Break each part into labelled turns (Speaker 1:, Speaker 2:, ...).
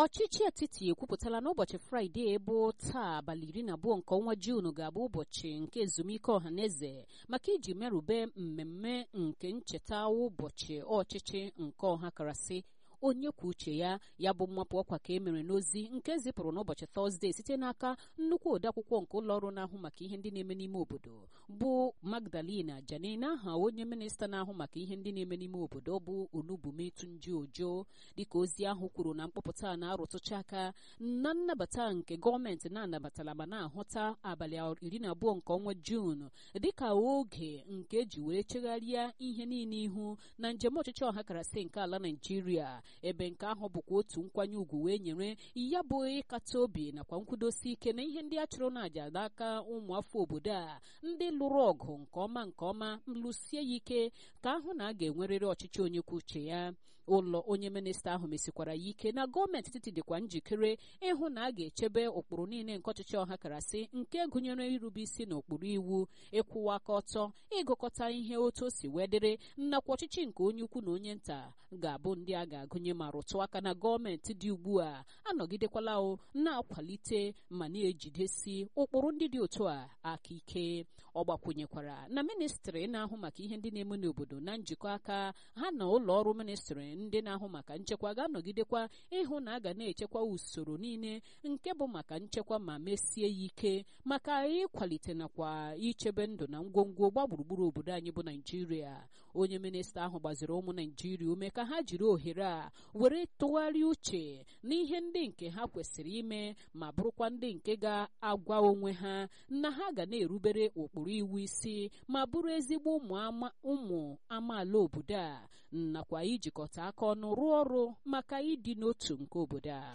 Speaker 1: ọchịchị etiti ekwupụtala n'ụbọchị fraịde bụ taa abalị iri na abụọ nke ọnwa juun ga-abụ ụbọchị nke ezumike ọhaneze maka iji merube mmemme nke ncheta ụbọchị ọchịchị nke ọha karasị onye kwuo uche ya ya bụ mmapụ ọkwa ka e mere n'ozi nke zipụrụ n'ụbọchị tọzdee site n'aka nnukwu odeakwụkwọ nke ụlọ ọrụ na-ahụ maka ihe ndị na-eme n'ime obodo bụ magdalena janina aha onye minista na-ahụ maka ihe ndị na-eme n'ime obodo bụ onubumetunji ojo dịka ozi ahụ kwuru na mkpọpụta na-arụtụcha aka na nnabata nke gọọmenti na-anabatala ma na-ahụta abalị iri na abụọ nke ọnwa juun dịka oge nke eji wee chegharịa ihe niile ihu na njem ọchịchị ọha karasị nke ala naijiria ebe nke ahụ bụkwa otu nkwanye ùgwù wee nyere ya bụ ịkata obi nakwa nkwudosi ike na ihe ndị a chụrụ n'àjà n'aka ụmụafọ obodo a ndị lụrụ ọgụ nke ọma nke ọma lụsie ya ike ka ahụ na a ga-enwerịrị ọchịchị onye kwuo uche ya ụlọ onye minista ahụ mesikwara ya ike na gọọmenti etiti dịkwa njikere ịhụ na a ga-echebe ụkpụrụ niile nke ọchịchị ọha karasị nke gụnyere irube isi na ụkpụrụ iwu ịkwụwa aka ọtọ ịgụkọta ihe otu o si wee dịrị nakwa ọchịchị nke onye ukwu na onye nta ga-abụ ndị a ga-agụnye ma rụtụ aka na gọọmenti dị ugbu a anọgidekwala o na-akwalite ma na-ejidesi ụkpụrụ ndị dị otu a aka ike ọ gbakwunyekwara na ministrị na-ahụ maka ihe ndị na-eme n'obodo na njikọ aka ha na ụlọ ọrụ ministrị ndị na-ahụ maka nchekwa ga-anọgidekwa ịhụ na a ga na-echekwa usoro niile nke bụ maka nchekwa ma mesie ya ike maka ịkwalite nakwa ichebe ndụ na ngwongwo gba gburugburu obodo anyị bụ naijiria onye minista ahụ gbaziri ụmụ naijiria ume ka ha jiri ohere a were tụgharịa uche n'ihe ndị nke ha kwesịrị ime ma bụrụkwa ndị nke ga-agwa onwe ha na ha ga na-erubere ụkpụrụ iwu isi ma bụrụ ezigbo ụmụ amaala obodo a nakwa ijikọta aka ọnụ rụọ ọrụ maka ịdị n'otu nke obodo a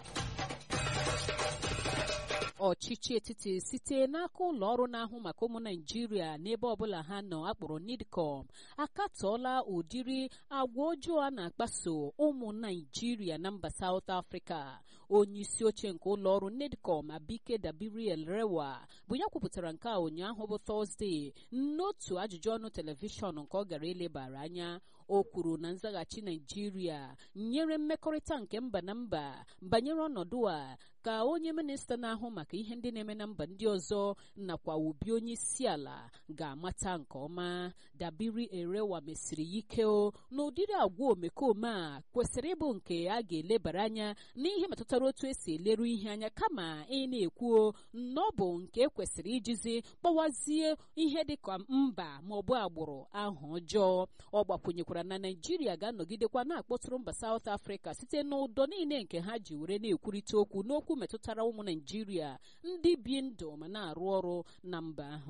Speaker 1: ọchịchị etiti site n'aka ụlọ ọrụ na-ahụ maka ụmụ naijiria n'ebe ọbụla ha nọ akpọrọ nidcom akatọọla ụdịrị agwa ọjọọ a na-akpaso ụmụ naijiria na mba saut afrịka onye isi oche nke ụlọ ọrụ nidcom abike dabiriel rewa bụ ya kwupụtara nke a ụnyaahụ bụ tọzdee n'otu ajụjụ ọnụ telivishọn nke ọ gara elebara anya o kwuru na nzaghachi naijiria nyere mmekọrịta nke mba na mba banyere ọnọdụ a ka onye minista na-ahụ maka ihe ndị na-eme na mba ndị ọzọ nakwa obi onye isi ala ga-amata nke ọma dabiri erewa mesiri ya ike o na ụdịrị agwa omekome a kwesịrị ịbụ nke a ga-elebara anya n'ihe metụtara otu esi eleru ihe anya kama ị na-ekwuo na ọ bụ nke kwesịrị ijizi kpọwazie ihe dịka mba ma ọ bụ agbụrụ ahụ ọjọọ ọ gbakwunyekwara na naijiria ga-anọgidekwa na-akpọtụrụ mba saut afrịka site n'ụdọ niile nke ha ji were na-ekwurịta okwu n'okwu metụtara ụmụ naijiria ndị bi ndụ ma na-arụ ọrụ na mba ahụ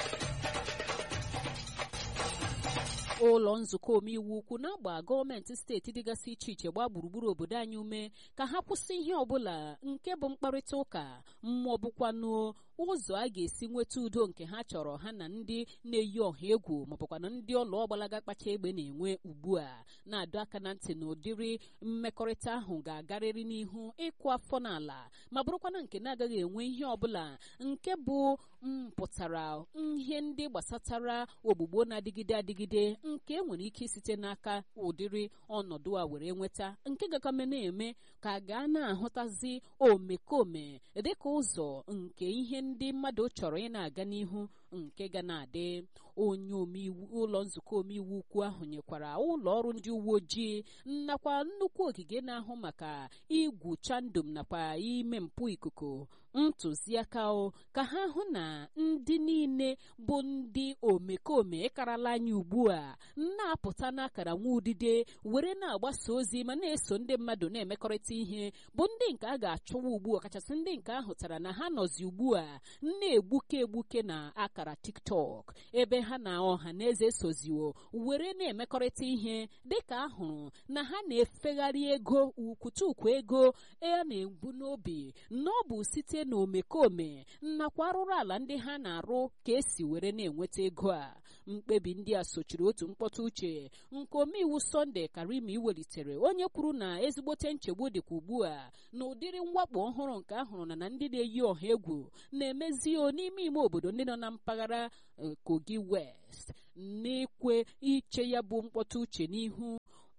Speaker 1: ụlọ nzukọ omeiwu ukwu na-agba gọọmenti steeti dịgasị iche iche gbaa gburugburu obodo anyị ume ka ha kwụsị ihe ọbụla nke bụ mkparịta ụka mmụọ bụkwanụ ụzọ a ga-esi nweta udo nke ha chọrọ ha na ndị na-eyi ọha egwu maọbụkwana ndị ọlụ ọgbalaga kpacha egbe na-enwe ugbu a na-adọ aka na ntị na ụdịrị mmekọrịta ahụ ga-agarịrị n'ihu ịkụ afọ n'ala ma bụrụkwana nke na-agaghị enwe ihe ọbụla nke bụ mpụtara ihe ndị gbasatara ogbugbo na-adịgide adịgide nke enwere ike site n'aka ụdịrị ọnọdụ a were nweta nke gakame na-eme ka gaa na-ahụtazi omekome dịka ụzọ nke ihe ndị mmadụ chọrọ ị na-aga n'ihu nke ga na-adị onye omeiwu ụlọ nzukọ omeiwu ukwu ahụ nyekwara ụlọ ọrụ ndị uwe ojii nakwa nnukwu ogige na-ahụ maka igwu chandum nakwa ime mpụ ikuku ntụziaka ka ha hụ na ndị niile bụ ndị omekome karala anya ugbu a na-apụta n'akara nwa udide were na-agbasa ozi ma na-eso ndị mmadụ na-emekọrịta ihe bụ ndị nke a ga-achọwa ugbu a kachasị ndị nke ahụtara na ha nọzi ugbu a na-egbuke egbuke na akara tiktok ebe ha na ọha na eze soziwo were na-emekọrịta ihe dịka ahụrụ na ha na-efegharị ego ukwutukwu ego a na-egbu n'obi na ọ bụ site na omekome nakwa arụrụ ala ndị ha na-arụ ka esi were na-enweta ego a mkpebi ndị a sochiri otu mkpọtụ uche nke omeiwu sọnde karimi welitere onye kwuru na ezigbote nchegbu dịkwa ugbu a na ụdịrị mwakpo ọhụrụ nke ahụrụ na na ndị na-eyi ọha egwu na-emezi n'ime ime obodo ndị nọ na mpaghara kogi west n'ekwe iche ya bụ mkpọtụ uche n'ihu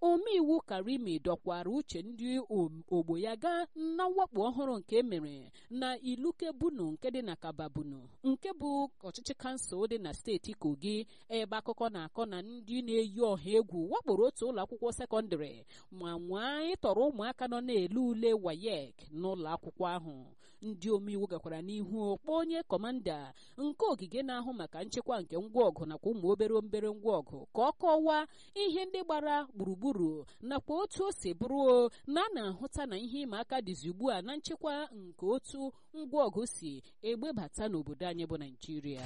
Speaker 1: omeiwu karimi dọkwara uche ndị ogbo ya gaa na mwakpo ọhụrụ nke emere na ilukebunu nke dị na kababunu nke bụ ọchịchị kansụl dị na steeti kogi ebe akụkọ na-akọ na ndị na-eyi ọha egwu wakporo otu ụlọ akwụkwọ sekọndịrị ma nwaa ịtọrọ ụmụaka nọ na-ele ule wayek n'ụlọ akwụkwọ ahụ ndị omeiwu gakwara n'ihu kpọọ onye kọmanda nke ogige na-ahụ maka nchekwa nke ngwa ọgụ nakwa ụmụ obere obere ngwa ọgụ ka ọ kọwaa ihe ndị gbara gburugburu nakwa otu o si bụrụ na a na-ahụta na ihe ịma aka dịzi ugbu a na nchekwa nke otu ngwa ọgụ si egbebata n'obodo anyị bụ naijiria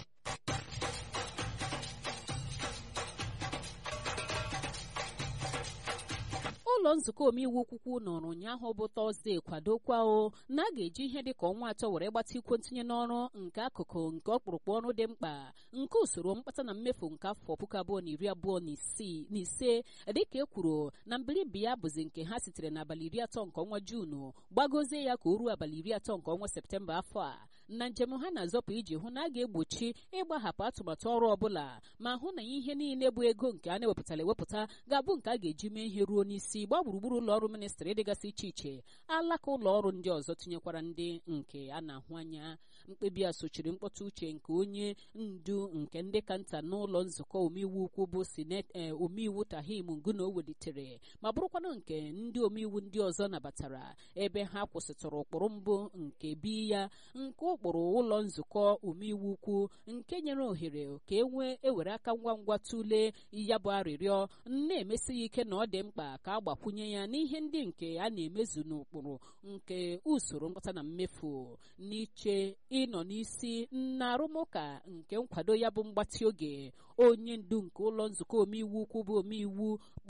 Speaker 1: ụlọ nzukọ omeiwu ukwukwu nọrọ ụnyaahụ bụ tọzdee kwadokwa o na a ga-eji ihe dịka ọnwa atọ were gbata ikwo ntinye n'ọrụ nke akụkụ nke ọkpụrụkpụ ọrụ dị mkpa nke usoro mkpata na mmefu nke afọ puku abụọ na iri abụọ na ise dịka e kwuru na mbilibi ya bụzi nke ha sitere n'abalị iri atọ nke ọnwa juunu gbagozie ya ka o ruo abalị iri atọ nke ọnwa septemba afọ a na njem ha na-azọpụ iji hụ na a ga-egbochi ịgbahapụ atụmatụ ọrụ ọbụla ma hụ na ihe niile bụ ego nke a na-ewepụtara ewepụta ga-abụ nke a ga-eji mee ihe ruo n'isi gbaa gburugburu ụlọ ọrụ ministrị dịgasị iche iche alaka ụlọ ọrụ ndị ọzọ tinyekwara ndị nke a na-ahụ anya mkpebi a sochiri mkpọtụ uche nke onye ndu nke ndị ka nta n'ụlọ nzukọ omeiwu ukwu bụ sinet omeiwu tahim nguna o welitere ma bụrụkwanụ nke ndị omeiwu ndị ọzọ nabatara ebe ha kwụsịtụrụ ụkpụrụ mbụ nke bi ya nke ụkpụrụ ụlọ nzukọ omeiwu ukwu nke nyere ohere ka e nwee ewere aka ngwa ngwa tụlee ya bụ arịrịọ na-emesi ya ike na ọ dị mkpa ka a gbakwunye ya n'ihe ndị nke a na-emezu n'ụkpụrụ nke usoro mkpata na mmefu n'iche ịnọ n'isi na arụmụka nke nkwado ya bụ mgbatị oge onye ndu nke ụlọ nzukọ omeiwu ukwu bụ omeiwu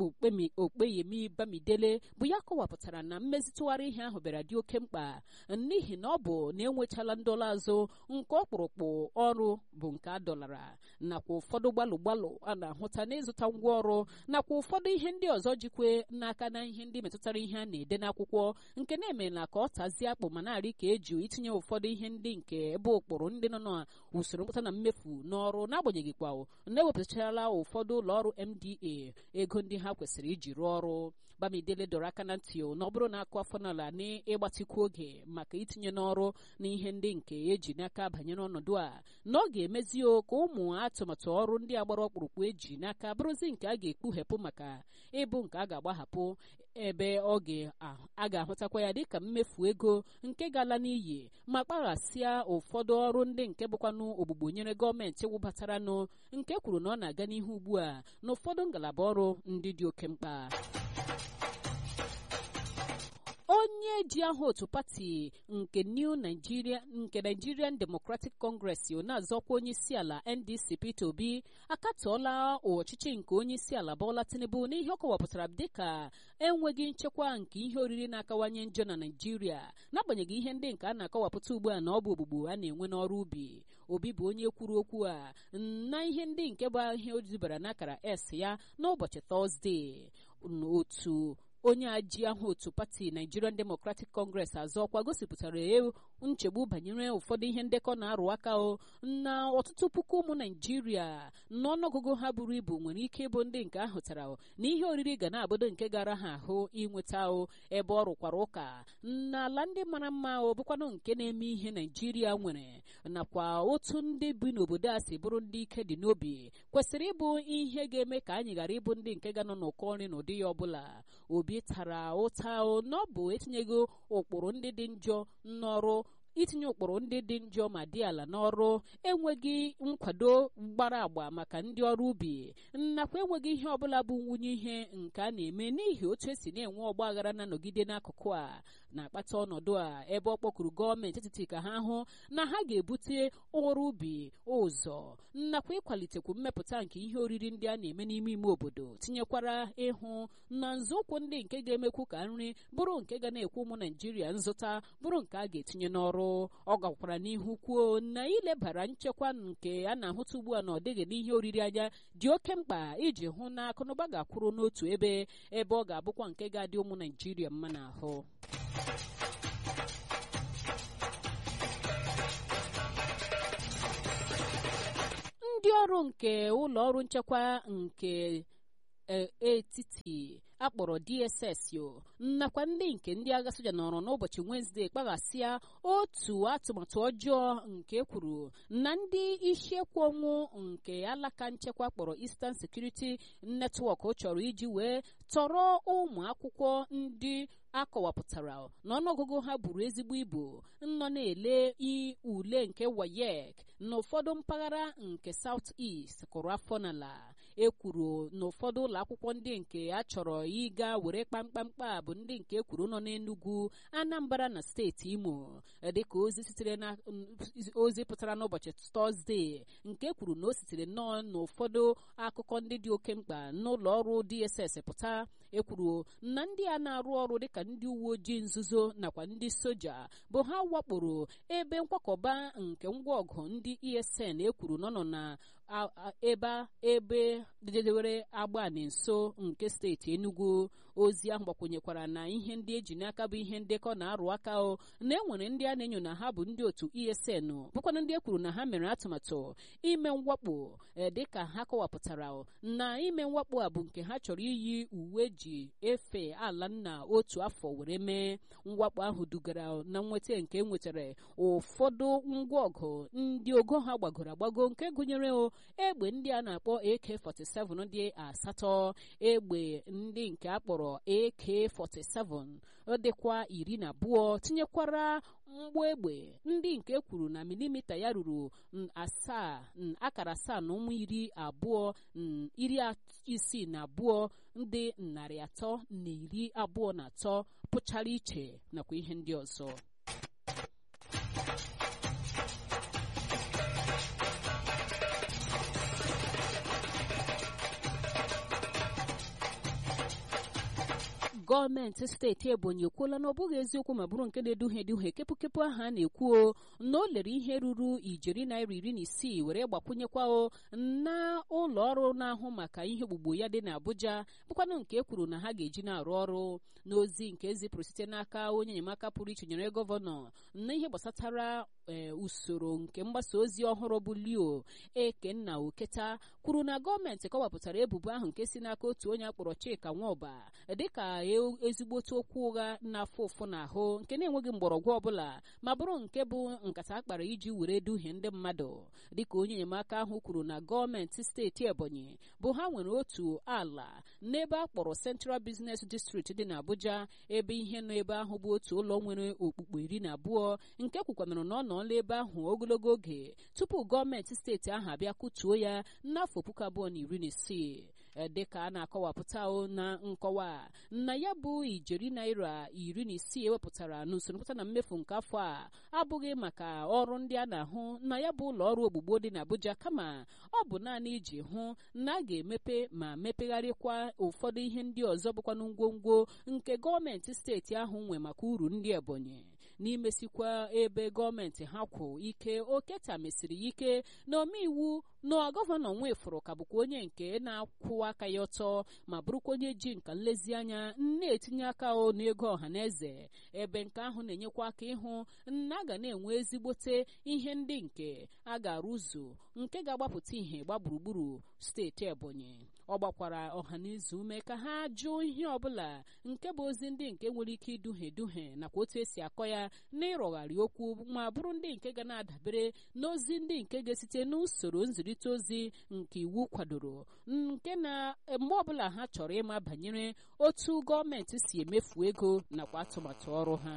Speaker 1: okpeyemi bamidele bụ ya kọwapụtara na mmezitụgharị ihe ahụ bịara dị oke mkpa n'ihi na ọ bụ na enwechala ndọla azụ nke ọkpụrụkpụ ọrụ bụ nke a dọlara nakwa ụfọdụ gbalụ gbalụ a na-ahụta n'ịzụta ngwa ọrụ nakwa ụfọdụ ihe ndị ọzọ jikwe n'aka na ihe ndị metụtara ihe a na-ede n'akwụkwọ nke na-emela ka ọ tazie akpụ ma na-arị ka eju itinye ụfọdụ ihe ndị nke ebe ụkpụrụ ndị nọ n'usoro mkpata na mmefu n'ọrụ n'agbanyeghị kwa na-ewepụtachala ụfọdụ ụlọ ọrụ mda ego ndị ha kwesịrị iji rụọ ọrụ bamidele dọrọ aka na ntị na ọ bụrụ na akụ afọ n'ala n'ịgbatikwu oge maka itinye n'ọrụ na ihe ndị nke eji n'aka banyere ọnọdụ a na ọ ga-emezi ka ụmụ atụmatụ ọrụ ndị agbara ọkpụrụkpụ eji n'aka bụrụzi nke a ga-ekpughepụ maka ịbụ nke a ga-agbahapụ ebe ọ a ga-ahụtakwa ya dịka mmefu ego nke gala n'iyi ma kpaghasịa ụfọdụ ọrụ ndị nke bụkwanụ ogbugbo nyere gọọmenti wụbataranụ nke kwuru na ọ na-aga n'ihu ugbu a na ụfọdụ ngalaba ọrụ ndị dị oke mkpa onye ji aha otu pati nke new nigeria nke nigerian democratic congress na-azọkwa onye isi ala ndc peter obi akatọọla ọchịchị nke onye isi ala bọla tinubu n'ihe ọ kọwapụtara dịka enweghị nchekwa nke ihe oriri na-akawanye njọ na naijiria n'agbanyeghị ihe ndị nke a na-akọwapụta ugbu a na ọ bụ ogbugbo a na-enwe n'ọrụ ubi obi bụ onye kwuru okwu a na ihe ndị nke bụ ihe o dubara n'akara s ya n'ụbọchị tọzdee otu onye aji ahụ otu pati nigerian democratic congress azọ ọkwa gosipụtara nchegbu banyere ụfọdụ ihe ndekọ na-arụ aka o na ọtụtụ puku ụmụ naijiria n'ọnụọgụgụ ha buru ibu nwere ike ịbụ ndị nke ahụtara na ihe oriri ga na-abụdo nke gara ha ahụ inweta o ebe ọ rụkwara ụka n'ala ndị mara mma o bụkwanụ nke na-eme ihe naijiria nwere nakwa otu ndị bi n'obodo a si bụrụ ndị ike dị n'obi kwesịrị ịbụ ihe ga-eme ka anyị ghara ịbụ ndị nke ga nọ n'ụkọ nri n'ụdị ya ọbụla obi tara ụta na ọ bụ etinyeghị ụkpụrụ ndị dị njọ n'ọrụ itinye ụkpụrụ ndị dị njọ ma dị ala n'ọrụ enweghị nkwado gbara agba maka ndị ọrụ ubi nakwa enweghị ihe ọbụla bụ nwunye ihe nke a na-eme n'ihi otu esi na-enwe ọgba aghara na-anọgide n'akụkụ a na-akpata ọnọdụ a ebe ọ kpọkuru gọọmenti etiti ka ha hụ na ha ga-ebute ọrụ ubi ụzọ nakwa ịkwalitekwu mmepụta nke ihe oriri ndị a na-eme n'ime ime obodo tinyekwara ịhụ na nzọụkwụ ndị nke ga-emekwu ka nri bụrụ nke ga na-ekwu ụmụ naijiria nzụta bụrụ nke a ga-etinye n'ọrụ ọ gakwara n'ihu kwuo na ilebara nchekwa nke a na-ahụta ugbu a na ọ dịghị n'ihe oriri anya dị oke mkpa iji hụ na akụnụba ga-akwụrụ n'otu ebe ebe ọ ga-abụkwa nke ga-adị ụmụ naijiria mma n'ahụ ndị ọrụ nke ụlọ ọrụ nchekwa nke etiti akpọrọ dss yo nakwa ndị nke ndị agha soja nọrọ n'ụbọchị wenezdee kpaghasịa otu atụmatụ ọjọọ nke kwuru na ndị isiekwu ọnwụ nke alaka nchekwa kpọrọ eastern security network chọrọ iji wee tọrọ ụmụ akwụkwọ ndị akọwapụtara n'ọnụọgụgụ ha buru ezigbo ibu nọ na-ele ule nke wayek na ụfọdụ mpaghara nke south east kụrụ afọ n'ala ekwuru na ụfọdụ ụlọ akwụkwọ ndị nke a chọrọ ịga were kpamkpamkpa bụ ndị nke ekwuru nọ n'Enugu Anambra na steeti Imo dịka ozi sitere na ozi pụtara n'ụbọchị tọzdee nke kwuru na o sitere nnọọ n'ụfọdụ akụkọ ndị dị oke mkpa n'ụlọ ọrụ DSS pụta ekwuru na ndị a na-arụ ọrụ dịka ndị uwe ojii nzuzo nakwa ndị soja bụ ha wakporo ebe nkwakọba nke ngwa ọgụ ndị ESN ekwuru nọ nọ na ebe ebe dedewere agbani nso nke steeti Enugu ozi ahụ gbakwenyekwara na ihe ndị eji n'aka bụ ihe ndekọ na-arụ aka o na enwere ndị a na-enyo na ha bụ ndị otu ESN bụkwana ndị e kwuru na ha mere atụmatụ ime mwakpo dịka ha kọwapụtara na ime mwakpo a bụ nke ha chọrọ iyi uwe ji efe ala nna otu afọ were mee mwakpo ahụ dugara na nnweta nke enwetara ụfọdụ ngwa ọgụ ndị ogo ha gbagoro agbago nke gụnyere egbe ndị a na-akpọ AK47 dị asatọ egbe ndị nke akpọrọ AK47 dịkwa iri na abụọ tinyekwara mgbọ egbe ndị nke kwuru na milimita ya ruru asaa akara asaa na ụmụ iri abụọ iri isii na abụọ ndị narị atọ na iri abụọ na atọ pụchara iche nakwa ihe ndị ọzọ gọọmenti steeti ebonyi ekwuola na ọ bụghị eziokwu ma bụrụ nke na-eduhie eduhie kepụkepụ ahụ a na-ekwu na o lere ihe ruru ijeri naira iri na isii were gbakwunyekwa o na ụlọ ọrụ na-ahụ maka ihe ogbugbo ya dị n'Abuja bụkwanụ nke e kwuru na ha ga-eji na-arụ ọrụ n'ozi nke ezipụrụ site n'aka onye enyemaka pụrụ iche nyere gọvanọ na ihe gbasatara usoro nke mgbasa ozi ọhụrụ bụ leo ekenna oketa kwuru na gọọmenti kọwapụtara ebubo ahụ nke si n'aka otu onye akpọrọ chika nwaọba dịka ezigbote okwu ụgha na-afụ ụfụ n'ahụ nke na-enweghị mgbọrọgwụ ọbụla ma bụrụ nke bụ nkata akpara iji were duhie ndị mmadụ dịka onye enyemaka ahụ kwuru na gọọmenti steeti ebonyi bụ ha nwere otu ala n'ebe a kpọrọ central business district dị n'abuja ebe ihe nọ ebe ahụ bụ otu ụlọ nwere okpukpe iri na abụọ nke kwukwanụrụ na ọ nọọla ebe ahụ ogologo oge tupu gọọmenti steeti ahụ abịa kụtuo ya n'afọ puku abụọ na iri na isii dịka a na-akọwapụta na nkọwa na ya bụ ijeri naira iri na isii ewepụtara n'usoro mpụta na mmefu nke afọ a abụghị maka ọrụ ndị a na-ahụ na ya bụ ụlọ ọrụ ogbugbo dị n'Abuja kama ọ bụ naanị iji hụ na a ga-emepe ma mepegharịkwa ụfọdụ ihe ndị ọzọ bụkwanụ ngwongwo nke gọọmenti steeti ahụ nwe maka uru ndị Ebonyi n'imesikwa ebe gọọmenti ha kwụ ike oketa mesiri ike na omeiwu na gọvanọ nwefụrụ ka bụkwa onye nke na-akwụ aka ya ọtọ ma bụrụkwa onye ji nka nlezianya na-etinye aka o n'ego ọha na eze ebe nke ahụ na-enyekwa aka ịhụ na a ga na-enwe ezigbote ihe ndị nke a ga-arụzu nke ga-agbapụta ihe gba gburugburu steeti Ebonyi ọ gbakwara ọhaneze ume ka ha jụọ ihe ọbụla nke bụ ozi ndị nke nwere ike iduhie eduhie nakwa otu esi akọ ya na ịrọgharị okwu ma bụrụ ndị nke ga na-adabere n'ozi ndị nke ga-esite n'usoro nzirịta ozi nke iwu kwadoro nke na mgbe ọbụla ha chọrọ ịma banyere otu gọọmenti si emefu ego nakwa atụmatụ ọrụ ha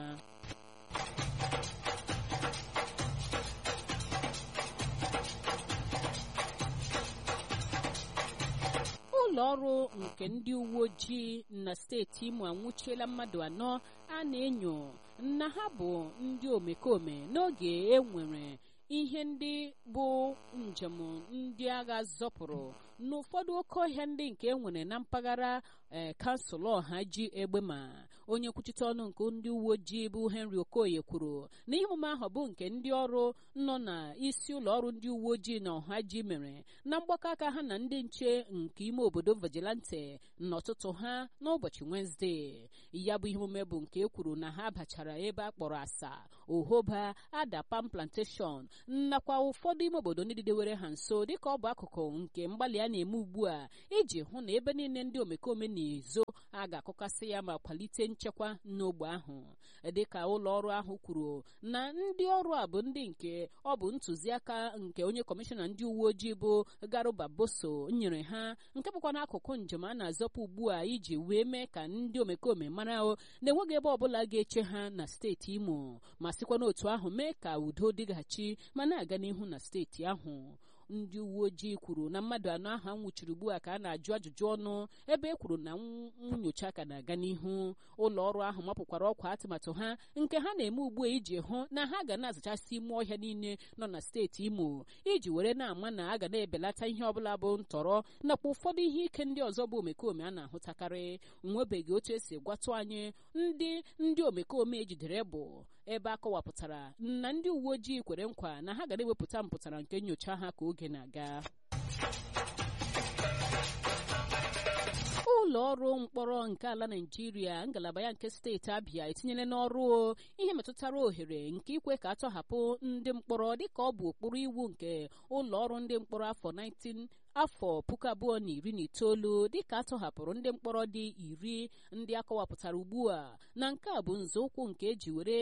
Speaker 1: ụlọ ọrụ nke ndị uwe ojii na steeti Imo anwụchiela mmadụ anọ a na-enyo na ha bụ ndị omekome n'oge e nwere ihe ndị bụ njem ndị agha zọpụrụ n'ụfọdụ oke ọhịa ndị nke e nwere na mpaghara ee kansụl ọha ji egbe ma onye nkwuchite ọnụ nke ndị uwe ojii bụ Henry Okoye kwuru na ihe omume ahụ bụ nke ndị ọrụ nọ na isi ụlọ ọrụ ndị uwe ojii na ọha ji mere na mgbakọ aka ha na ndị nche nke ime obodo vigilante n'ọtụtụ ha n'ụbọchị Wenezdee ya bụ ihe omume bụ nke e kwuru na ha bachara ebe a kpọrọ asa ohoba adapam plantation nakwa ụfọdụ ime obodo ndị didewere ha nso dịka ọ bụ akụkụ nke mgbalị a a na-eme ugbu a iji hụ na ebe niile ndị omekome na-ezo a ga-akụkasị ya ma kwalite nchekwa n'ogbe ahụ dịka ụlọ ọrụ ahụ kwuru na ndị ọrụ a bụ ndị nke ọ bụ ntụziaka nke onye kọmishọna ndị uwe ojii bụ garuba boso nyere ha nke bụkwa n'akụkụ njem a na-azọpụ ugbu a iji wee mee ka ndị omekome mara na-enweghị ebe ọbụla ga-eche ha na steeti imo ma sikwa n'otu ahụ mee ka udo dịghachi ma na-aga n'ihu na steeti ahụ ndị uwe ojii kwuru na mmadụ anọ ahụ anwụchiri ugbu a ka a na-ajụ ajụjụ ọnụ ebe e kwuru na nnyocha ka na-aga n'ihu ụlọ ọrụ ahụ mapụkwara ọkwa atụmatụ ha nke ha na-eme ugbu a iji hụ na ha ga na-azachasị ime ọhịa niile nọ na steeti imo iji were na-ama na a ga na-ebelata ihe ọbụla bụ ntọrọ nakwa ụfọdụ ihe ike ndị ọzọ bụ omekome a na-ahụtakarị nwebeghị otu esi gwatụ anyị ndị ndị omekome ejidere bụ ebe a kọwapụtara na ndị uwe ojii kwere nkwa na ha ga na-ewepụta mpụtara nke nyocha ha ka oge na-aga ụlọ ọrụ mkpọrọ nke ala naijiria ngalaba ya nke steeti abịa etinyela n'ọrụ ihe metụtara ohere nke ikwe ka atọhapụ ndị mkpọrọ dịka ọ bụ ụkpụrụ iwu nke ụlọ ọrụ ndị mkpọrọ afọ 19 afọ puku abụọ na iri na itoolu dịka atọhapụrụ ndị mkpọrọ dị iri ndị akọwapụtara ugbu a na nke a bụ nzọụkwụ nke eji were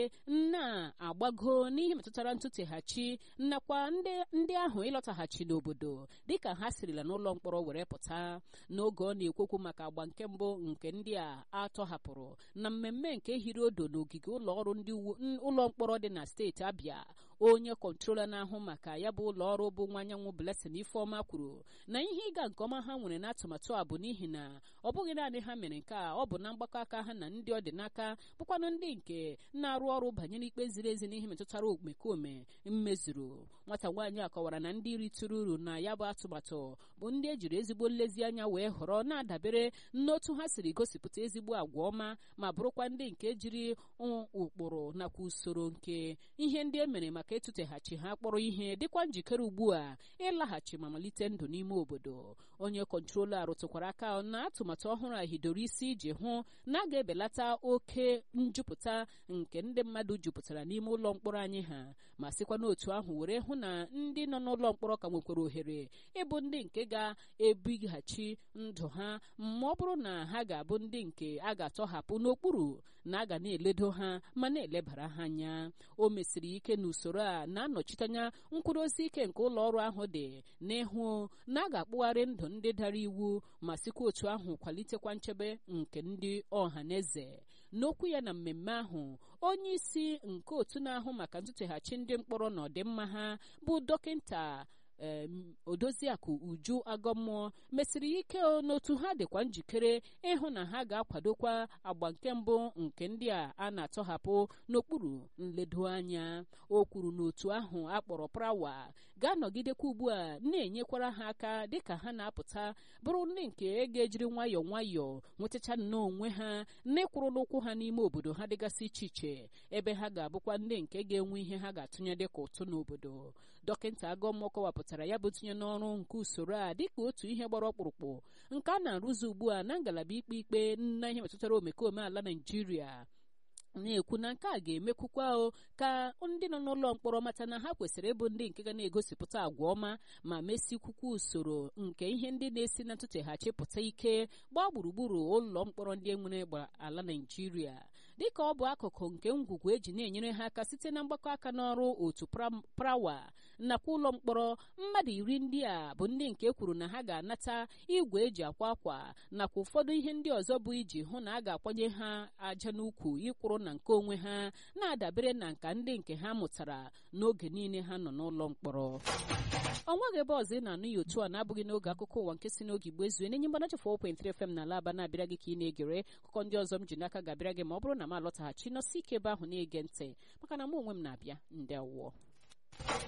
Speaker 1: na-agbago n'ihe metụtara ntụteghachi nakwa ndị ahụ ịlọtaghachi n'obodo dịka ha sirila n'ụlọ mkpọrọ were pụta n'oge ọ na-ekwokwu maka agba nke mbụ nke ndị a atọhapụrụ na mmemme nke hiri odo n'ogige ụlọ ọrụ ndị ụlọ mkpọrọ dị na steeti abịa onye kọntrola na-ahụ maka ya bụ ụlọ ọrụ bụ nwa anyanwụ Blessing Ifeọma kwuru na ihe ịga nke ọma ha nwere n'atụmatụ a bụ n'ihi na ọ bụghị naanị ha mere nke a ọ bụ na mgbakọ aka ha na ndị ọdịnaka bụkwanụ ndị nke na-arụ ọrụ banyere ikpe ziri ezi n'ihe metụtara omekome mmezuru nwata nwaanyị a kọwara na ndị ritụrụ uru na ya bụ atụmatụ bụ ndị ejiri ezigbo nlezianya wee họrọ na-adabere n'otu ha siri gosipụta ezigbo agwa ọma ma bụrụkwa ndị nke jiri ụkpụrụ nakwa usoro nke ihe ndị e mere maka ịtụteghachi ha kpọrọ ihe dịkwa njikere ugbu a ịlaghachi ma malite ndụ n'ime obodo onye kọntrola rụtụkwara aka na atụmatụ ọhụrụ a hidoro isi iji hụ na a ga-ebelata oke njupụta nke ndị mmadụ jupụtara n'ime ụlọ mkpọrọ anyị ha ma sikwa n'otu ahụ were hụ na ndị nọ n'ụlọ mkpọrọ ka nwekwara ohere ịbụ ndị nke ga-ebighachi ndụ ha ma ọ bụrụ na ha ga-abụ ndị nke a ga-atọhapụ n'okpuru na a ga na-eledo ha ma na-elebara ha anya o mesiri ike na usoro a na-anọchite anya nkwudosi ike nke ụlọ ọrụ ahụ dị n'ịhụ na a ga-akpụgharị ndụ ndị dara iwu ma sikwa otu ahụ kwalitekwa nchebe nke ndị ọha na eze n'okwu ya na mmemme ahụ onye isi nke otu na-ahụ maka ntụteghachi ndị mkpọrọ na ọdịmma ha bụ dọkịnta odoziakụ uju agọmmụọ mesiri ike n'otu ha dịkwa njikere ịhụ na ha ga-akwadokwa agba nke mbụ nke ndị a a na-atọhapụ n'okpuru nledo anya o kwuru n'otu ahụ akpọrọ prawa ga-anọgidekwa ugbu a na-enyekwara ha aka dịka ha na-apụta bụrụ ndị nke ga-ejiri nwayọọ nwayọọ nwetacha nnọọ onwe ha n'ịkwụrụ n'ụkwụ ha n'ime obodo ha dịgasị iche iche ebe ha ga-abụkwa ndị nke ga-enwe ihe ha ga-atụnye dịka ụtụ n'obodo dọkịta agọmmụọ kọwapụtara ya bụ tinye n'ọrụ nke usoro a dịka otu ihe gbara ọkpụrụkpụ nke a na-arụzi ugbu a na ngalaba ikpe ikpe na ihe metụtara omekome ala naijiria na-ekwu na nke a ga-emekwukwa o ka ndị nọ n'ụlọ mkpọrọ mata na ha kwesịrị ịbụ ndị nke ga na-egosipụta agwa ọma ma mesikwukwa usoro nke ihe ndị na-esi na ntụteghachi pụta ike gbaa gburugburu ụlọ mkpọrọ ndị enwere gba ala naijiria dịka ọ bụ akụkụ nke ngwugwu eji na-enyere ha aka site na mgbakọ aka n'ọrụ otu prawa nakwa ụlọ mkpọrọ mmadụ iri ndị a bụ ndị nke kwuru na ha ga-anata igwe eji akwa akwa nakwa ụfọdụ ihe ndị ọzọ bụ iji hụ na a ga-akwanye ha aja n'ukwu ịkwụrụ na nke onwe ha na-adabere na nka ndị nke ha mụtara n'oge niile ha nọ n'ụlọ mkpọrọ ọnwa gị ebe ọzọ ị na-anụ ya otu a na-abụghị n'oge akụkọ ụwa nke si n'oge igbo ezue n'enye mgbanachi 4.3 FM na ala aba na-abịara gị ka ị na-egere akụkọ ndị ọzọ m ji n'aka ga-abịara gị ma ọ bụrụ na m alọtaghachi nọsi ike ebe ahụ na-ege ntị maka na mụ onwe m na-abịa ndị awụọ